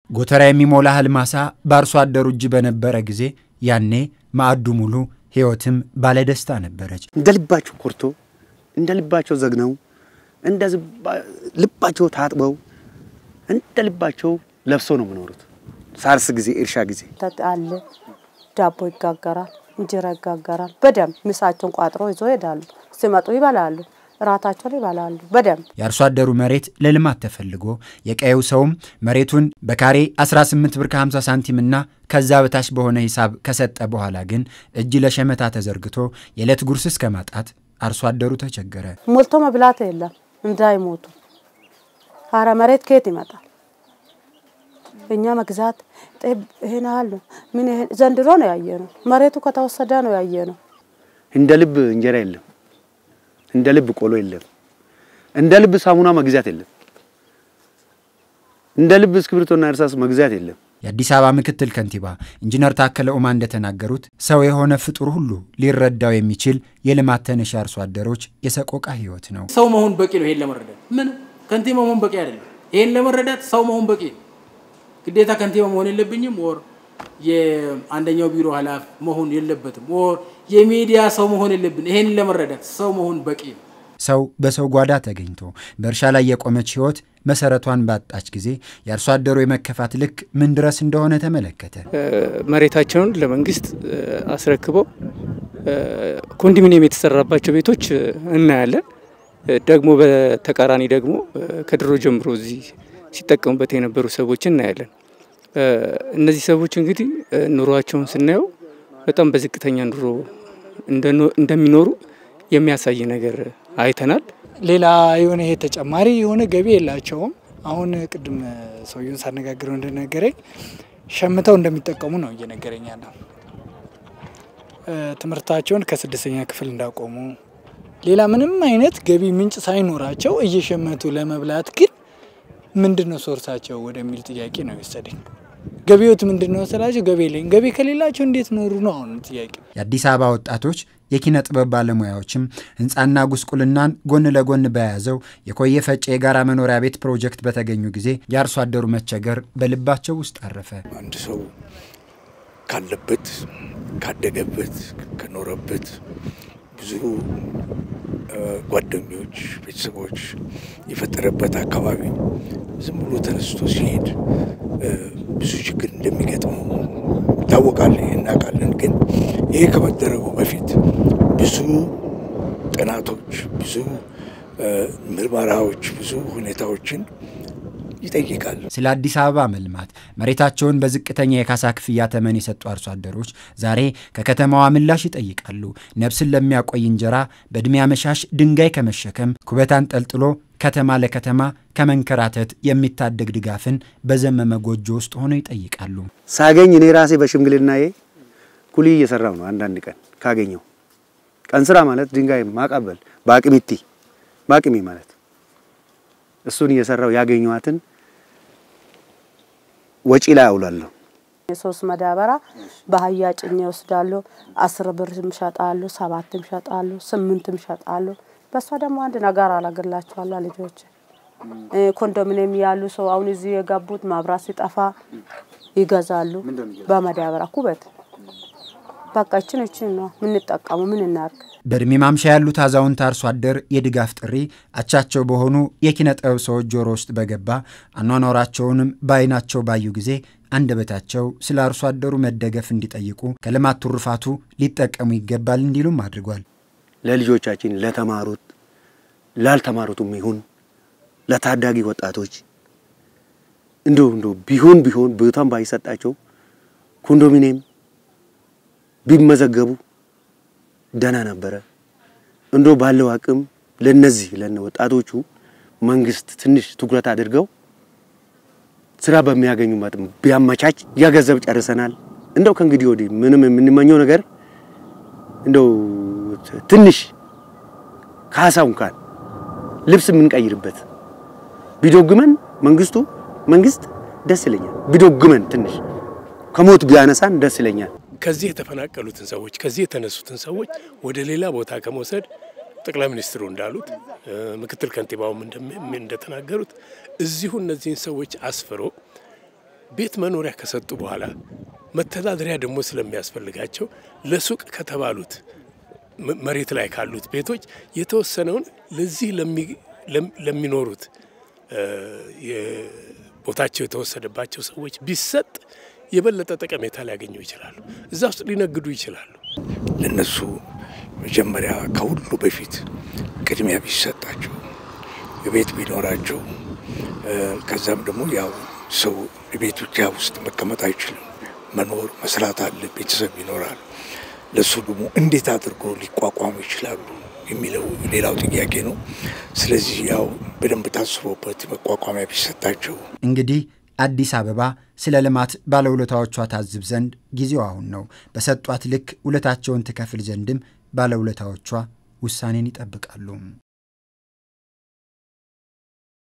ጎተራ የሚሞላ እህል ማሳ በአርሶ አደሩ እጅ በነበረ ጊዜ ያኔ ማዕዱ ሙሉ ሕይወትም ባለደስታ ነበረች። እንደ ልባቸው ኮርቶ እንደ ልባቸው ዘግነው እንደ ልባቸው ታጥበው እንደ ልባቸው ለብሰው ነው የሚኖሩት። ሳርስ ጊዜ እርሻ ጊዜ አለ ዳቦ ይጋገራል፣ እንጀራ ይጋገራል። በደንብ ምሳቸውን ቋጥሮ ይዞ ይሄዳሉ። ሲመጡ ይበላሉ፣ እራታቸውን ይበላሉ። በደንብ የአርሶ አደሩ መሬት ለልማት ተፈልጎ የቀየው ሰውም መሬቱን በካሬ 18 ብር ከ50 ሳንቲም እና ከዛ በታች በሆነ ሂሳብ ከሰጠ በኋላ ግን እጅ ለሸመታ ተዘርግቶ የዕለት ጉርስ እስከ ማጣት አርሶ አደሩ ተቸገረ። ሞልቶ መብላት የለም እንዳይሞቱ። አረ መሬት ከየት ይመጣል? እኛ መግዛት ጤፍ ይሄን ያህል ነው። ምን ይሄን ዘንድሮ ነው ያየ ነው። መሬቱ ከተወሰደ ነው ያየ ነው። እንደ ልብ እንጀራ የለም፣ እንደ ልብ ቆሎ የለም፣ እንደ ልብ ሳሙና መግዛት የለም፣ እንደ ልብ እስክሪብቶና እርሳስ መግዛት የለም። የአዲስ አበባ ምክትል ከንቲባ ኢንጂነር ታከለ ኡማ እንደተናገሩት ሰው የሆነ ፍጡር ሁሉ ሊረዳው የሚችል የልማት ተነሽ አርሶ አደሮች የሰቆቃ ህይወት ነው። ሰው መሆን በቂ ነው። ይሄን ለመረዳት ምን ከንቲባ መሆን በቂ አይደለም። ይሄን ለመረዳት ሰው መሆን በቂ ነው። ግዴታ ከንቲባ መሆን የለብኝም ወር የአንደኛው ቢሮ ኃላፊ መሆን የለበትም ወር የሚዲያ ሰው መሆን የለብን። ይሄን ለመረዳት ሰው መሆን በቂ ነው። ሰው በሰው ጓዳ ተገኝቶ በእርሻ ላይ የቆመች ህይወት መሰረቷን ባጣች ጊዜ የአርሶ አደሩ የመከፋት ልክ ምን ድረስ እንደሆነ ተመለከተ። መሬታቸውን ለመንግስት አስረክበው ኮንዶሚኒየም የተሰራባቸው ቤቶች እናያለን። ደግሞ በተቃራኒ ደግሞ ከድሮ ጀምሮ እዚህ ሲጠቀሙበት የነበሩ ሰዎች እናያለን። እነዚህ ሰዎች እንግዲህ ኑሯቸውን ስናየው በጣም በዝቅተኛ ኑሮ እንደሚኖሩ የሚያሳይ ነገር አይተናል። ሌላ የሆነ ይሄ ተጨማሪ የሆነ ገቢ የላቸውም። አሁን ቅድም ሰውየውን ሳነጋግረው እንደነገረኝ ሸምተው እንደሚጠቀሙ ነው እየነገረኝ ያለው። ትምህርታቸውን ከስድስተኛ ክፍል እንዳቆሙ ሌላ ምንም አይነት ገቢ ምንጭ ሳይኖራቸው እየሸመቱ ለመብላት ግን ምንድን ነው ሶርሳቸው ወደሚል ጥያቄ ነው የወሰደኝ። ገቢዎት ምንድን ነው ስላቸው ገቢ የለኝ። ገቢ ከሌላቸው እንዴት ኖሩ ነው አሁን ጥያቄ። የአዲስ አበባ ወጣቶች የኪነ ጥበብ ባለሙያዎችም ህንፃና ጉስቁልናን ጎን ለጎን በያዘው የኮየ ፈጬ የጋራ መኖሪያ ቤት ፕሮጀክት በተገኙ ጊዜ የአርሶ አደሩ መቸገር በልባቸው ውስጥ አረፈ። አንድ ሰው ካለበት ካደገበት ከኖረበት ብዙ ጓደኞች፣ ቤተሰቦች የፈጠረበት አካባቢ ዝም ብሎ ተነስቶ ሲሄድ ብዙ ችግር እንደሚገጥመው ይታወቃል፣ እናውቃለን። ግን ይሄ ከመደረጉ በፊት ብዙ ጥናቶች፣ ብዙ ምርመራዎች፣ ብዙ ሁኔታዎችን ይጠይቃል። ስለ አዲስ አበባ መልማት መሬታቸውን በዝቅተኛ የካሳ ክፍያ ተመን የሰጡ አርሶ አደሮች ዛሬ ከከተማዋ ምላሽ ይጠይቃሉ። ነፍስን ለሚያቆይ እንጀራ በዕድሜ አመሻሽ ድንጋይ ከመሸከም ኩበት አንጠልጥሎ ከተማ ለከተማ ከመንከራተት የሚታደግ ድጋፍን በዘመመ ጎጆ ውስጥ ሆነው ይጠይቃሉ። ሳገኝ እኔ ራሴ በሽምግልናዬ ኩሊ እየሰራው ነው። አንዳንድ ቀን ካገኘው ቀን ስራ ማለት ድንጋይ ማቀበል በአቅሚቲ በአቅሚ ማለት እሱን እየሰራው ያገኘዋትን ወጪ ላይ አውላለሁ። የሶስት መዳበራ በአህያ ጭኜ ይወስዳሉ። አስር ብርም ሸጣሉ፣ ሰባትም ሸጣሉ፣ ስምንትም ሸጣሉ። በእሷ ደግሞ አንድ ነገር አላገላቸዋላ ልጆች ኮንዶሚኒየም ያሉ ሰው አሁን እዚህ የገቡት መብራት ሲጠፋ ይገዛሉ በመዳበራ ኩበት። በቃ እችን እችን ነው የምንጠቀሙ። ምን እናርግ? በእድሜ ማምሻ ያሉት አዛውንት አርሶ አደር የድጋፍ ጥሪ አቻቸው በሆኑ የኪነ ጥበብ ሰዎች ጆሮ ውስጥ በገባ አኗኗራቸውንም በዓይናቸው ባዩ ጊዜ አንደበታቸው ስለ አርሶ አደሩ መደገፍ እንዲጠይቁ ከልማት ትሩፋቱ ሊጠቀሙ ይገባል እንዲሉም አድርጓል። ለልጆቻችን ለተማሩት፣ ላልተማሩትም ይሁን ለታዳጊ ወጣቶች እንዲሁ እንዲሁ ቢሆን ቢሆን ቦታም ባይሰጣቸው ኮንዶሚኒየም ቢመዘገቡ ደህና ነበረ። እንዶ ባለው አቅም ለነዚህ ለነ ወጣቶቹ መንግስት ትንሽ ትኩረት አድርገው ስራ በሚያገኙ መጠን ቢያመቻች ያ ገንዘብ ጨርሰናል። እንደው ከእንግዲህ ወዲህ ምንም የምንመኘው ነገር እንደው ትንሽ ካሳው እንኳን ልብስ የምንቀይርበት ቢዶግመን መንግስቱ መንግስት ደስ ይለኛል። ቢዶግመን ትንሽ ከሞት ቢያነሳን ደስ ይለኛል። ከዚህ የተፈናቀሉትን ሰዎች ከዚህ የተነሱትን ሰዎች ወደ ሌላ ቦታ ከመውሰድ ጠቅላይ ሚኒስትሩ እንዳሉት ምክትል ከንቲባውም እንደተናገሩት እዚሁ እነዚህን ሰዎች አስፍሮ ቤት መኖሪያ ከሰጡ በኋላ መተዳደሪያ ደግሞ ስለሚያስፈልጋቸው ለሱቅ ከተባሉት መሬት ላይ ካሉት ቤቶች የተወሰነውን ለዚህ ለሚኖሩት ቦታቸው የተወሰደባቸው ሰዎች ቢሰጥ የበለጠ ጠቀሜታ ሊያገኙ ይችላሉ። እዛ ውስጥ ሊነግዱ ይችላሉ። ለነሱ መጀመሪያ ከሁሉ በፊት ቅድሚያ ቢሰጣቸው ቤት ቢኖራቸው፣ ከዛም ደግሞ ያው ሰው ቤት ብቻ ውስጥ መቀመጥ አይችልም። መኖር መስራት አለ፣ ቤተሰብ ይኖራል። ለእሱ ደግሞ እንዴት አድርጎ ሊቋቋሙ ይችላሉ የሚለው ሌላው ጥያቄ ነው። ስለዚህ ያው በደንብ ታስቦበት መቋቋሚያ ቢሰጣቸው እንግዲህ አዲስ አበባ ስለ ልማት ባለውለታዎቿ ታዝብ ዘንድ ጊዜው አሁን ነው። በሰጧት ልክ ውለታቸውን ትከፍል ዘንድም ባለውለታዎቿ ውሳኔን ይጠብቃሉ።